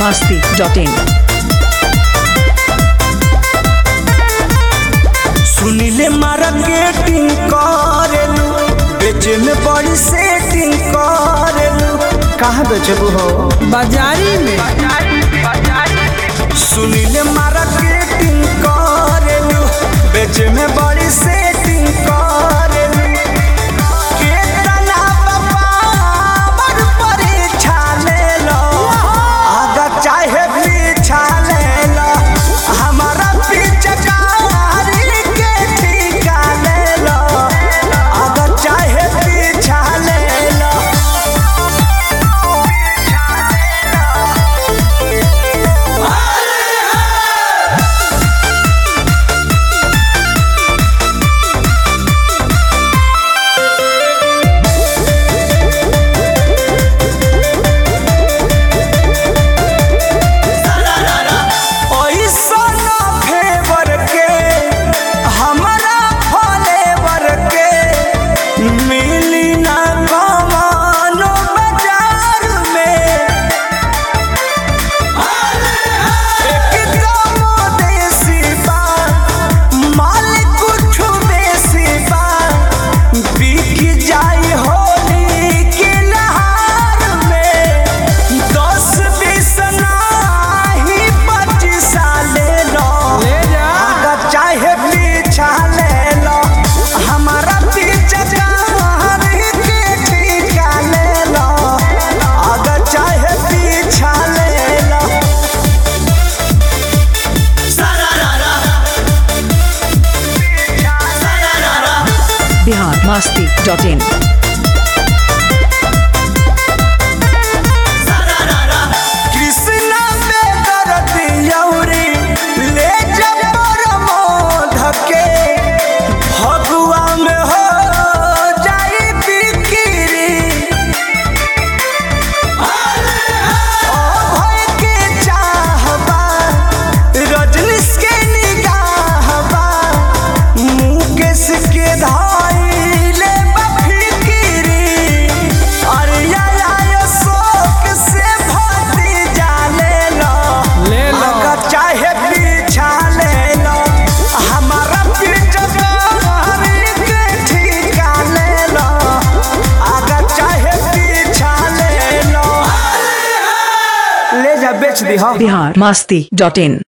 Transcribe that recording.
masti.in. सुनीले marketing करेलू बेचे में बड़ी सेटिंग करेलू कहाँ बेचबू हो बाजारी में सुनीले मार्केटिंग करेलू बेचे में बड़ी सेटिंग करेलू केतना बपावर परीक्षा लेलो आगा चाहे पीछा लेलो हमारा पीछे कारी के ठीका लेलो आगा चाहे पीछा लेलो ऐसन फेवर के हमरा फलेवर के मिली ना कमानो बाजार में एकदम देसी बा माल कुछ बेसी बा बिक जाई होली के नहार में दस बीस नाही पच्चीस ले लो ले जा। अगर चाहे पीछा ले लो हमारा पीछे कारी के ठीका ले लो अगर चाहे पीछा ले लो Bihar masti.in. कृष्णा बेदर दियौरी ले जब प्रमोद के फगुआ में हो जाई बिक्री ओ भय के चाहबा रजनीश के निगाहबा मुकेश के धाइले बफिकिरी अरे या या शोक से भती जाले लो ले लो। अगर चाहे पीछा ले लो हमारा पीछा के ठीका ले लो अगर चाहे पीछा ले लो ले जा बेच दी हम Bihar masti.in.